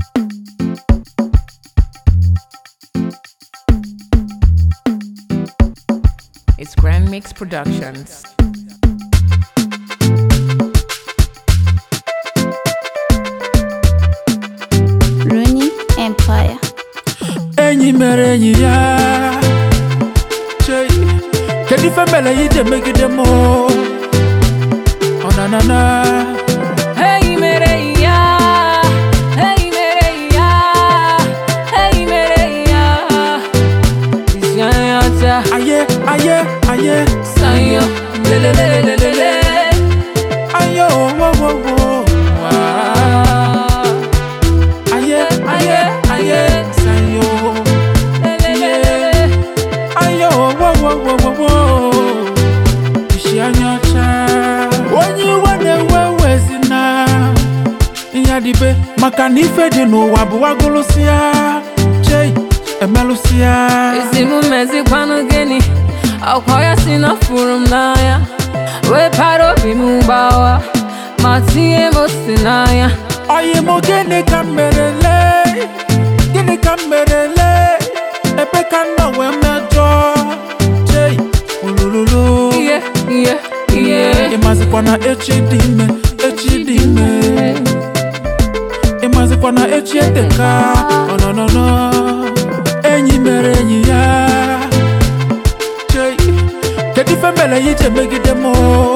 It's Grand Mix Productions. Rooney Empire. enyi mere enyi ya Chei, kedu ife mere ya ije megide m ọnanana Hey mere ya, hey mere ya, hey mere ya. Isyanyata, aye aye aye sanyo, lelelelelele. ayo wowowo aye aye aye sayo Lelelelele. ayo wowowowowo isi anya ọcha onye iwe na-ewe wezina ihe dịbe maka na ife dị n'ụwa bụ wagụlụsịa chei emelụsịa Isi m mezikwanụ gịnị? Akwa ya si na furu m n'anya. Wepara obi m gbawa, ma tinye m osi n'anya. Oyi mụ gịnị ka m merele gịnị ka m merele ebe ka m nọ wee mejọ chei olololo Iye, iye, iye. ịmazikwa na echi dị ime echi dị ime ịmazikwa na echi eteka ọnọnọnọ enyi mere enyi ya chei kedu ife mere ya ije megide m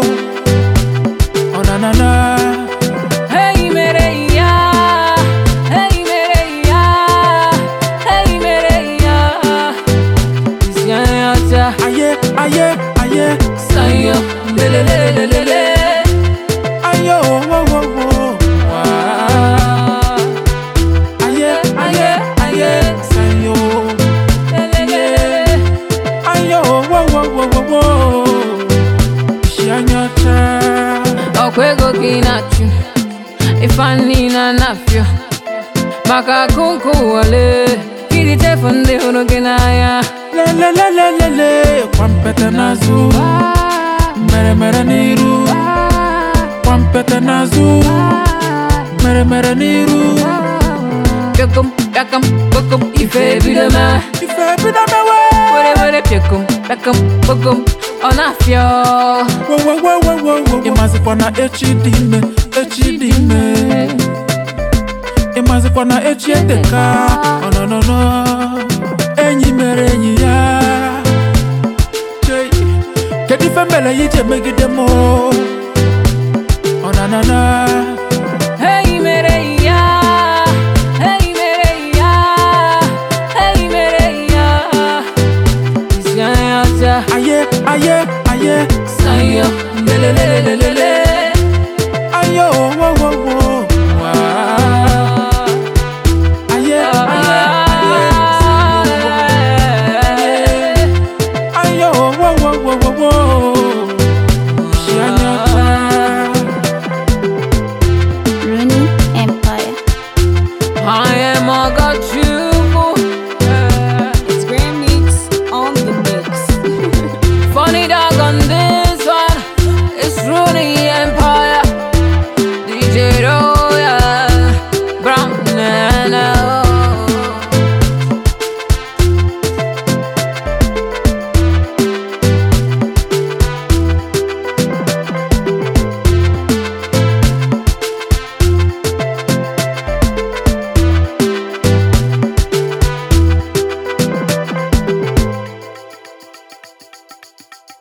ọnanana Hey mere ya, hey mere ya, hey mere ya. Isyanyata, aye aye aye sanyo, lelelelelele. ayo wowowo Ah, aye aye aye sayo lelelelele. ayo wowowowowo isi anya ọcha Ọkwa ego ka ị na-achụ, ife niile na-afịọ. Maka akụkụ wale, iri tefu ndị hụrụ gị n'anya. lelelelelele kwampete n'azụ mere mere n'iru kwampete n'azụ mere mere n'iru Pịakom, pịakam, kpokom, ife ebido mee. ife bido mewe were were pịakom pịakom kpokom ọ na-afịọ wowowowowo ịmazikwa na echi dị ime echi dị ime ịmazikwa na echi eteka ọnọnọnọ enyi mere enyi ya Chei, kedu ife mere ya ije megide m ọnanana